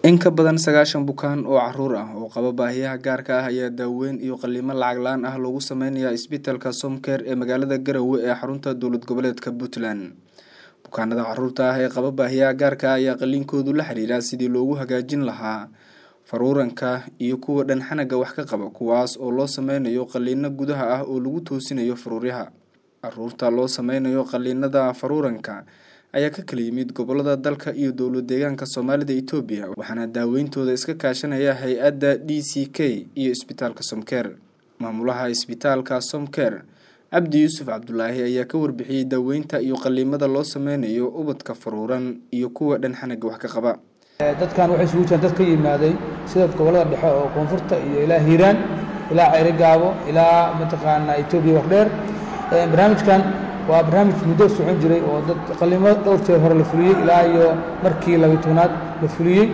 In ka badan sagaashan bukaan oo caruur ah oo qaba baahiyaha gaarka ah ayaa daaweyn iyo qalliimo lacag la-aan ah loogu sameynayaa isbitaalka Somcare ee magaalada Garowe ee xarunta dowlad goboleedka Puntland. Bukaanada caruurta ah ee qaba baahiyaha gaarka ah ayaa qalliinkoodu la xiriira sidii loogu hagaajin lahaa faruuranka iyo kuwa dhan xanaga wax ka qaba kuwaas oo loo sameynayo qalliino gudaha ah oo lagu toosinayo faruuryaha. Caruurta loo sameynayo qalliinada faruuranka ayaa ka kala yimid gobolada dalka iyo dowlad deegaanka Soomaalida Itoobiya waxaana daaweyntooda iska kaashanaya hay-adda DCK iyo isbitaalka Somcare. Maamulaha isbitaalka Somcare Cabdi Yuusuf Cabdulaahi ayaa ka warbixiyey daaweynta iyo qalliimada loo sameynayo ubadka faruuran iyo kuwa dhan xanaga wax ka qaba. dadkan waxay isugu jiraan dad ka yimaaday sida gobolada dhexe oo koonfurta iyo ilaa hiiraan ilaa ceyri gaabo ilaa mataqaanaa etoobiya wardheer barnaamijkan waa barnaamij muddo socon jiray oo dad qalimo dhowr jeer hore la fuliyey ilaa iyo markii labiyi tobnaad la fuliyey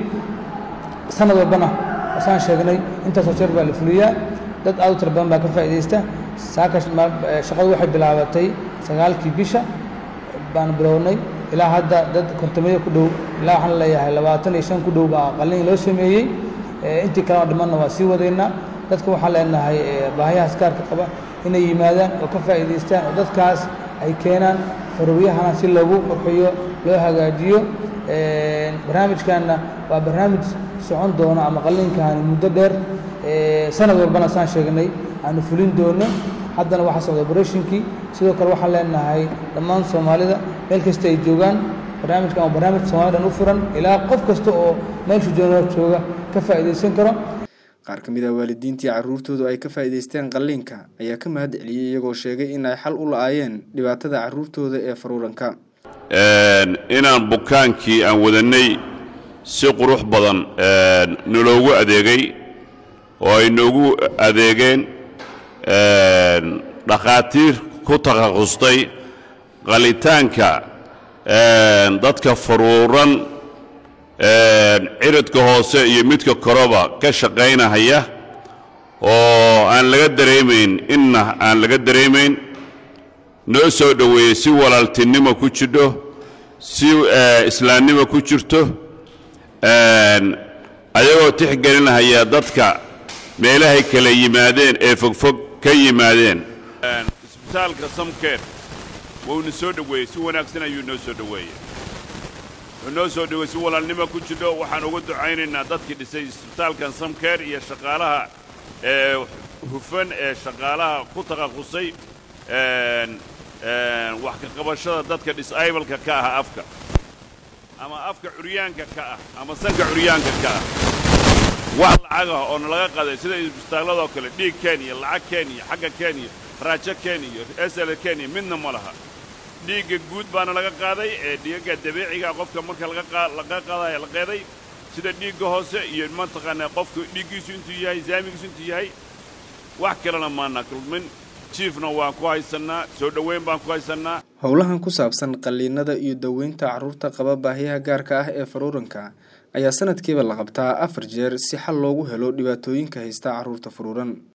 sanad walbana saan sheegnay intaasoo jeer baa la fuliyaa dad aad u tira badan baa ka faa'iidaysta saaka shaqadu waxay bilaabatay sagaalkii bisha baan bilownay ilaa hadda dad kontomeyo ku dhow ilaa waxaan leeyahay labaatan iyo shan ku dhow baa qalliin loo sameeyey intii kalena dhimanna waa sii wadaynaa dadka waxaan leenahay baahiyahaas gaarka qaba inay yimaadaan oo ka faa'iidaystaan oo dadkaas ay keenaan faruuryahana si loogu qurxiyo loo hagaajiyo barnaamijkanna waa barnaamij socon doono ama qalliinkaani muddo dheer sanad walbana saan sheegnay aanu fulin doono haddana waxaa socda operatinkii sidoo kale waxaan leenahay dhammaan soomaalida meel kasta ay joogaan barnaamijkan waa barnaamij soomaalida dhan u furan ilaa qof kasta oo meeshu jooga jooga ka faa'iidaysan karo qaar ka mid ah waalidiintii caruurtoodu ay ka faa'iidaysteen qalliinka ayaa ka mahad celiyey iyagoo sheegay in ay xal u la-aayeen dhibaatada caruurtooda ee faruuranka inaan bukaankii aan wadannay si qurux badan naloogu adeegay oo ay noogu adeegeen dhakhaatiir ku takhasustay qalitaanka dadka faruuran ciridka hoose iyo midka koroba ka shaqaynahaya oo aan laga dareemayn inna aan laga dareemayn noo soo dhoweeyey si walaaltinimo ku jidho si islaamnimo ku jirto ayagoo tixgelinahaya dadka meelahay kala yimaadeen ee fogfog ka yimaadeen isbitaalka samkeer wuuna soo dhoweeyey si wanaagsan ayuu noo soo dhoweeyey wuxuu noo soo dhowey si walaalnimo ku jidho waxaan uga ducaynaynaa dadkii dhisay isbitaalkan samkeer iyo shaqaalaha ee hufan ee shaqaalaha ku takhasusay wax ka qabashada dadka disaybalka ka ah afka ama afka curyaanka ka ah ama sanka curyaanka ka ah wax lacag ah oo nalaga qaday sida isbitaalladoo kale dhiig kenya lacag kenya xagga kenya raajo kenya sl kenya midna ma laha dhiigga guud baana laga qaaday ee dhiigagga dabiiciga qofka marka laga qaadaya la qeeday sida dhiigga hoose iyo mataqaanaa qofka dhiiggiisu intuu yahay saamigiisu intuu yahay wax kalena maana kulmin jiifna waan ku haysannaa soo dhoweyn baan ku haysannaa howlahan ku saabsan qalliinada iyo daweynta caruurta qaba baahiyaha gaarka ah ee faruuranka ayaa sanadkiiba la qabtaa afar jeer si xal loogu helo dhibaatooyinka haysta caruurta faruuran